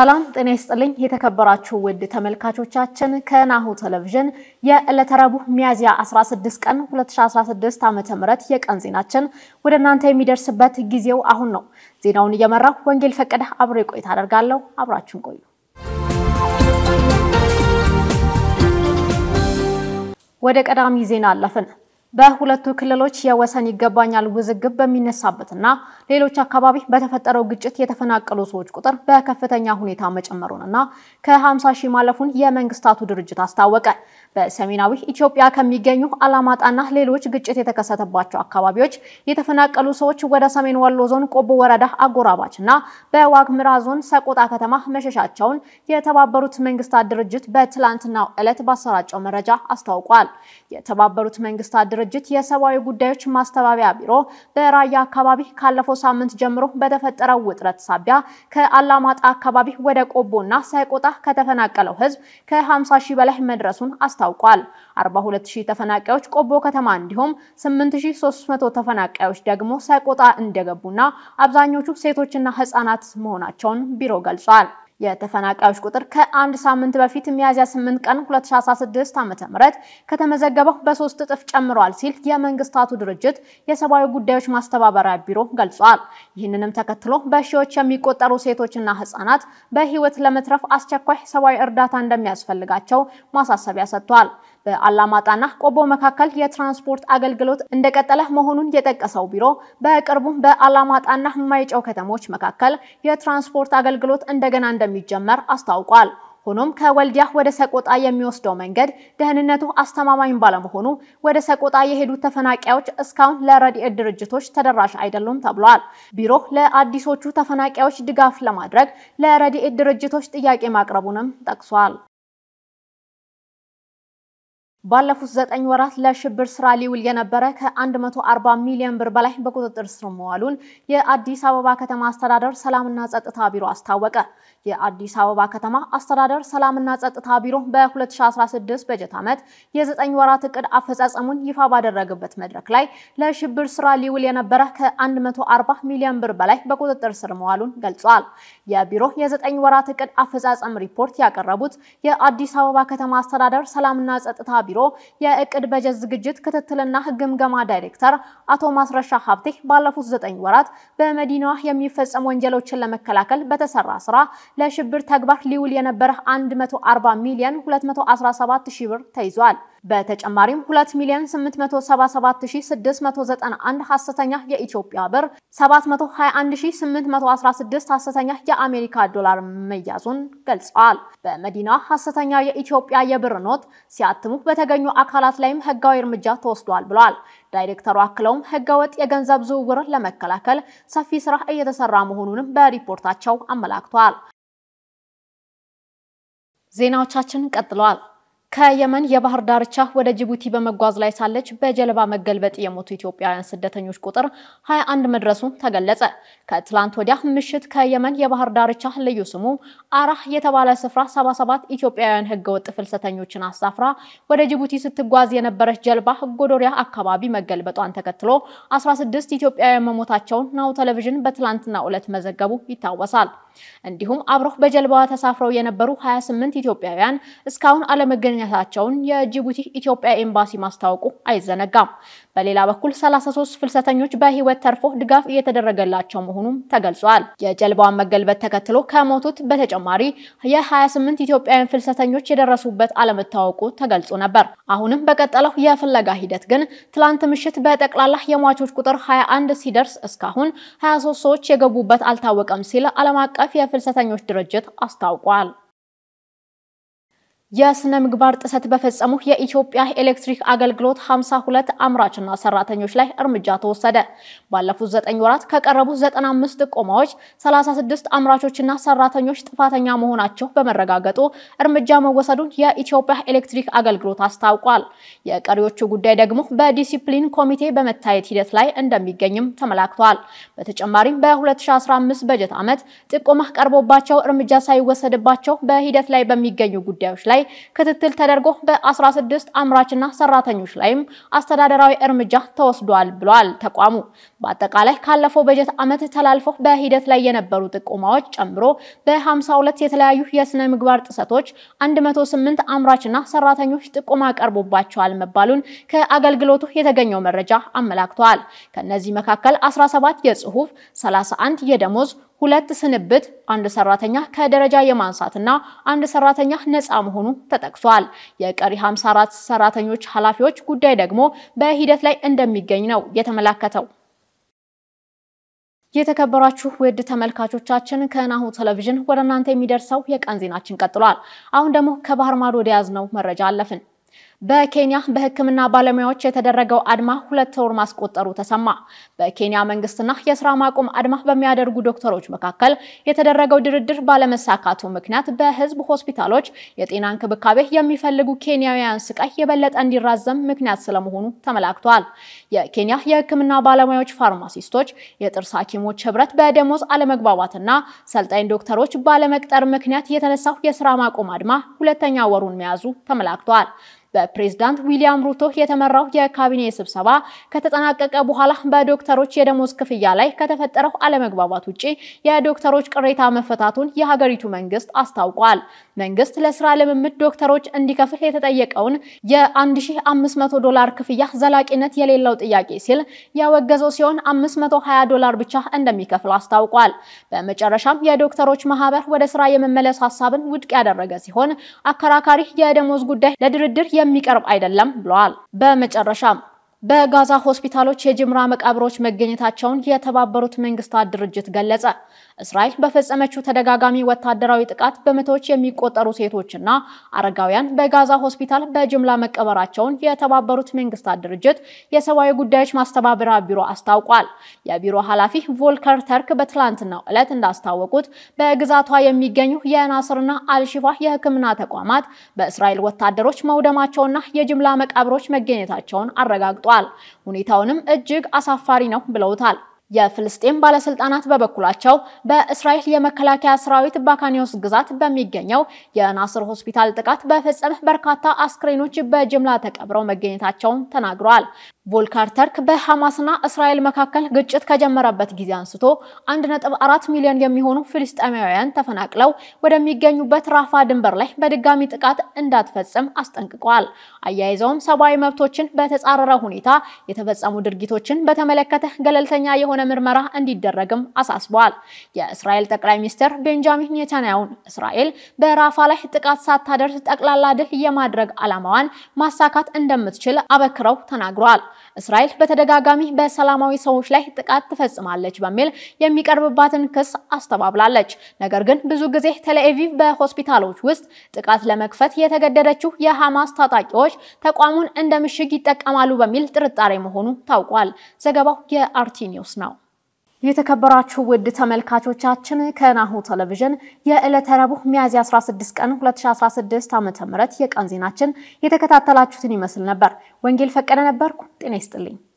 ሰላም ጤና ይስጥልኝ። የተከበራችሁ ውድ ተመልካቾቻችን ከናሁ ቴሌቪዥን የዕለተ ረቡዕ ሚያዝያ 16 ቀን 2016 ዓ.ም የቀን ዜናችን ወደ እናንተ የሚደርስበት ጊዜው አሁን ነው። ዜናውን እየመራው ወንጌል ፈቀደ አብሬ ቆይታ አደርጋለሁ። አብራችሁን ቆዩ። ወደ ቀዳሚ ዜና አለፍን። በሁለቱ ክልሎች የወሰን ይገባኛል ውዝግብ በሚነሳበትና ሌሎች አካባቢ በተፈጠረው ግጭት የተፈናቀሉ ሰዎች ቁጥር በከፍተኛ ሁኔታ መጨመሩንና ከ50 ሺህ ማለፉን የመንግስታቱ ድርጅት አስታወቀ። በሰሜናዊ ኢትዮጵያ ከሚገኙ አላማጣና ሌሎች ግጭት የተከሰተባቸው አካባቢዎች የተፈናቀሉ ሰዎች ወደ ሰሜን ወሎ ዞን ቆቦ ወረዳ አጎራባችና በዋግምራ ዞን ሰቆጣ ከተማ መሸሻቸውን የተባበሩት መንግስታት ድርጅት በትላንትናው ዕለት ባሰራጨው መረጃ አስታውቋል። የተባበሩት መንግስታት ድርጅት የሰብአዊ ጉዳዮች ማስተባበያ ቢሮ በራያ አካባቢ ካለፈው ሳምንት ጀምሮ በተፈጠረው ውጥረት ሳቢያ ከአላማጣ አካባቢ ወደ ቆቦና ሰቆጣ ከተፈናቀለው ህዝብ ከ50 ሺህ በላይ መድረሱን አስታውቋል። 42 ሺህ ተፈናቃዮች ቆቦ ከተማ እንዲሁም 8300 ተፈናቃዮች ደግሞ ሰቆጣ እንደገቡና አብዛኞቹ ሴቶችና ህጻናት መሆናቸውን ቢሮ ገልጿል። የተፈናቃዮች ቁጥር ከአንድ ሳምንት በፊት ሚያዝያ 8 ቀን 2016 ዓ.ም ከተመዘገበው በሶስት እጥፍ ጨምሯል ሲል የመንግስታቱ ድርጅት የሰብአዊ ጉዳዮች ማስተባበሪያ ቢሮ ገልጿል። ይህንንም ተከትሎ በሺዎች የሚቆጠሩ ሴቶችና ህጻናት በህይወት ለመትረፍ አስቸኳይ ሰብአዊ እርዳታ እንደሚያስፈልጋቸው ማሳሰቢያ ሰጥቷል። በአላማጣና ቆቦ መካከል የትራንስፖርት አገልግሎት እንደቀጠለ መሆኑን የጠቀሰው ቢሮ በቅርቡ በአላማጣና ማይጨው ከተሞች መካከል የትራንስፖርት አገልግሎት እንደገና እንደሚጀመር አስታውቋል። ሆኖም ከወልዲያ ወደ ሰቆጣ የሚወስደው መንገድ ደህንነቱ አስተማማኝ ባለመሆኑ ወደ ሰቆጣ የሄዱት ተፈናቃዮች እስካሁን ለረድኤት ድርጅቶች ተደራሽ አይደሉም ተብሏል። ቢሮ ለአዲሶቹ ተፈናቃዮች ድጋፍ ለማድረግ ለረድኤት ድርጅቶች ጥያቄ ማቅረቡንም ጠቅሷል። ባለፉት ዘጠኝ ወራት ለሽብር ስራ ሊውል የነበረ ከ140 ሚሊዮን ብር በላይ በቁጥጥር ስር መዋሉን የአዲስ አበባ ከተማ አስተዳደር ሰላምና ጸጥታ ቢሮ አስታወቀ። የአዲስ አበባ ከተማ አስተዳደር ሰላምና ጸጥታ ቢሮ በ2016 በጀት ዓመት የዘጠኝ ወራት እቅድ አፈጻጸሙን ይፋ ባደረገበት መድረክ ላይ ለሽብር ስራ ሊውል የነበረ ከ140 ሚሊዮን ብር በላይ በቁጥጥር ስር መዋሉን ገልጿል። የቢሮ የዘጠኝ ወራት እቅድ አፈጻጸም ሪፖርት ያቀረቡት የአዲስ አበባ ከተማ አስተዳደር ሰላምና ጸጥታ ቢሮ የእቅድ በጀት ዝግጅት ክትትልና ግምገማ ዳይሬክተር አቶ ማስረሻ ሀብቴ ባለፉት ዘጠኝ ወራት በመዲናዋ የሚፈጸሙ ወንጀሎችን ለመከላከል በተሰራ ስራ ለሽብር ተግባር ሊውል የነበረ 140 ሚሊዮን 217 ሺህ ብር ተይዟል። በተጨማሪም 2 ሚሊዮን 877691 ሐሰተኛ የኢትዮጵያ ብር፣ 721816 ሐሰተኛ የአሜሪካ ዶላር መያዙን ገልጸዋል። በመዲናዋ ሐሰተኛ የኢትዮጵያ የብር ኖት ሲያትሙ በተገኙ አካላት ላይም ህጋዊ እርምጃ ተወስዷል ብለዋል። ዳይሬክተሩ አክለውም ህገወጥ የገንዘብ ዝውውርን ለመከላከል ሰፊ ስራ እየተሰራ መሆኑንም በሪፖርታቸው አመላክተዋል። ዜናዎቻችን ቀጥለዋል። ከየመን የባህር ዳርቻ ወደ ጅቡቲ በመጓዝ ላይ ሳለች በጀልባ መገልበጥ የሞቱ ኢትዮጵያውያን ስደተኞች ቁጥር 21 መድረሱ ተገለጸ። ከትላንት ወዲያ ምሽት ከየመን የባህር ዳርቻ ልዩ ስሙ አራህ የተባለ ስፍራ 77 ኢትዮጵያውያን ህገወጥ ፍልሰተኞችን አሳፍራ ወደ ጅቡቲ ስትጓዝ የነበረች ጀልባ ጎዶሪያ አካባቢ መገልበጧን ተከትሎ 16 ኢትዮጵያውያን መሞታቸውን ናሁ ቴሌቪዥን በትላንትናው ዕለት መዘገቡ ይታወሳል። እንዲሁም አብረው በጀልባዋ ተሳፍረው የነበሩ 28 ኢትዮጵያውያን እስካሁን አለመገኘታቸውን የጅቡቲ ኢትዮጵያ ኤምባሲ ማስታወቁ አይዘነጋም። በሌላ በኩል 33 ፍልሰተኞች በህይወት ተርፎ ድጋፍ እየተደረገላቸው መሆኑም ተገልጿል። የጀልባዋን መገልበጥ ተከትሎ ከሞቱት በተጨማሪ የ28 ኢትዮጵያውያን ፍልሰተኞች የደረሱበት አለመታወቁ ተገልጾ ነበር። አሁንም በቀጠለው የፍለጋ ሂደት ግን ትላንት ምሽት በጠቅላላ የሟቾች ቁጥር 21 ሲደርስ እስካሁን 23 ሰዎች የገቡበት አልታወቀም ሲል ዓለም አቀፍ የፍልሰተኞች ድርጅት አስታውቋል። የስነ ምግባር ጥሰት በፈጸሙ የኢትዮጵያ ኤሌክትሪክ አገልግሎት 52 አምራችና ሰራተኞች ላይ እርምጃ ተወሰደ። ባለፉት 9 ወራት ከቀረቡ 95 ጥቆማዎች 36 አምራቾችና ሰራተኞች ጥፋተኛ መሆናቸው በመረጋገጡ እርምጃ መወሰዱን የኢትዮጵያ ኤሌክትሪክ አገልግሎት አስታውቋል። የቀሪዎቹ ጉዳይ ደግሞ በዲሲፕሊን ኮሚቴ በመታየት ሂደት ላይ እንደሚገኝም ተመላክቷል። በተጨማሪም በ2015 በጀት ዓመት ጥቆማ ቀርቦባቸው እርምጃ ሳይወሰድባቸው በሂደት ላይ በሚገኙ ጉዳዮች ላይ ላይ ክትትል ተደርጎ በ16 አምራችና ሰራተኞች ላይም አስተዳደራዊ እርምጃ ተወስዷል ብሏል ተቋሙ። በአጠቃላይ ካለፈው በጀት ዓመት ተላልፈው በሂደት ላይ የነበሩ ጥቆማዎች ጨምሮ በ52 የተለያዩ የስነ ምግባር ጥሰቶች 108 አምራችና ሰራተኞች ጥቆማ ቀርቦባቸዋል መባሉን ከአገልግሎቱ የተገኘው መረጃ አመላክተዋል። ከነዚህ መካከል 17 የጽሁፍ፣ 31 የደሞዝ ሁለት ስንብት፣ አንድ ሰራተኛ ከደረጃ የማንሳትና አንድ ሰራተኛ ነፃ መሆኑ ተጠቅሷል። የቀሪ 54 ሰራተኞች ኃላፊዎች ጉዳይ ደግሞ በሂደት ላይ እንደሚገኝ ነው የተመላከተው። የተከበራችሁ ውድ ተመልካቾቻችን ከናሁ ቴሌቪዥን ወደ እናንተ የሚደርሰው የቀን ዜናችን ቀጥሏል። አሁን ደግሞ ከባህር ማዶ ወደ ያዝነው መረጃ አለፍን። በኬንያ በሕክምና ባለሙያዎች የተደረገው አድማ ሁለት ወር ማስቆጠሩ ተሰማ። በኬንያ መንግስትና የስራ ማቆም አድማ በሚያደርጉ ዶክተሮች መካከል የተደረገው ድርድር ባለመሳካቱ ምክንያት በህዝብ ሆስፒታሎች የጤና እንክብካቤ የሚፈልጉ ኬንያውያን ስቃይ የበለጠ እንዲራዘም ምክንያት ስለመሆኑ ተመላክቷል። የኬንያ የሕክምና ባለሙያዎች ፋርማሲስቶች፣ የጥርስ ሐኪሞች ህብረት በደሞዝ አለመግባባትና ሰልጣኝ ዶክተሮች ባለመቅጠር ምክንያት የተነሳው የስራ ማቆም አድማ ሁለተኛ ወሩን መያዙ ተመላክቷል። በፕሬዝዳንት ዊሊያም ሩቶ የተመራው የካቢኔ ስብሰባ ከተጠናቀቀ በኋላ በዶክተሮች የደሞዝ ክፍያ ላይ ከተፈጠረው አለመግባባት ውጪ የዶክተሮች ቅሬታ መፈታቱን የሀገሪቱ መንግስት አስታውቋል። መንግስት ለስራ ልምምድ ዶክተሮች እንዲከፍል የተጠየቀውን የ1500 ዶላር ክፍያ ዘላቂነት የሌለው ጥያቄ ሲል ያወገዘው ሲሆን 520 ዶላር ብቻ እንደሚከፍል አስታውቋል። በመጨረሻም የዶክተሮች ማህበር ወደ ስራ የመመለስ ሀሳብን ውድቅ ያደረገ ሲሆን አከራካሪ የደሞዝ ጉዳይ ለድርድር የሚቀርብ አይደለም ብለዋል። በመጨረሻም በጋዛ ሆስፒታሎች የጅምላ መቃብሮች መገኘታቸውን የተባበሩት መንግስታት ድርጅት ገለጸ። እስራኤል በፈጸመችው ተደጋጋሚ ወታደራዊ ጥቃት በመቶዎች የሚቆጠሩ ሴቶችና አረጋውያን በጋዛ ሆስፒታል በጅምላ መቀበራቸውን የተባበሩት መንግስታት ድርጅት የሰብአዊ ጉዳዮች ማስተባበሪያ ቢሮ አስታውቋል። የቢሮ ኃላፊ ቮልከር ተርክ በትላንትናው ዕለት እንዳስታወቁት በግዛቷ የሚገኙ የናስርና አልሺፋ የሕክምና ተቋማት በእስራኤል ወታደሮች መውደማቸውና የጅምላ መቃብሮች መገኘታቸውን አረጋግጧል። ሁኔታውንም እጅግ አሳፋሪ ነው ብለውታል። የፍልስጤም ባለስልጣናት በበኩላቸው በእስራኤል የመከላከያ ሰራዊት ባካኒዮስ ግዛት በሚገኘው የናስር ሆስፒታል ጥቃት በፈጸመ በርካታ አስክሬኖች በጅምላ ተቀብረው መገኘታቸውን ተናግረዋል። ቮልከር ተርክ በሐማስና እስራኤል መካከል ግጭት ከጀመረበት ጊዜ አንስቶ 1.4 ሚሊዮን የሚሆኑ ፍልስጤማውያን ተፈናቅለው ወደሚገኙበት ራፋ ድንበር ላይ በድጋሚ ጥቃት እንዳትፈጽም አስጠንቅቀዋል። አያይዘውም ሰብአዊ መብቶችን በተጻረረ ሁኔታ የተፈጸሙ ድርጊቶችን በተመለከተ ገለልተኛ የሆነ ምርመራ እንዲደረግም አሳስበዋል። የእስራኤል ጠቅላይ ሚኒስትር ቤንጃሚን ኔታንያሁን እስራኤል በራፋ ላይ ጥቃት ሳታደርስ ጠቅላላ ድል የማድረግ ዓላማዋን ማሳካት እንደምትችል አበክረው ተናግረዋል። እስራኤል በተደጋጋሚ በሰላማዊ ሰዎች ላይ ጥቃት ትፈጽማለች በሚል የሚቀርብባትን ክስ አስተባብላለች። ነገር ግን ብዙ ጊዜ ቴልአቪቭ በሆስፒታሎች ውስጥ ጥቃት ለመክፈት የተገደደችው የሐማስ ታጣቂዎች ተቋሙን እንደ ምሽግ ይጠቀማሉ በሚል ጥርጣሬ መሆኑ ታውቋል። ዘገባው የአርቲ ኒውስ ነው። የተከበራችሁ ውድ ተመልካቾቻችን ከናሁ ቴሌቪዥን የዕለተ ረቡዕ ሚያዝያ 16 ቀን 2016 ዓ.ም የቀን ዜናችን የተከታተላችሁትን ይመስል ነበር። ወንጌል ፈቀደ ነበርኩ። ጤና ይስጥልኝ።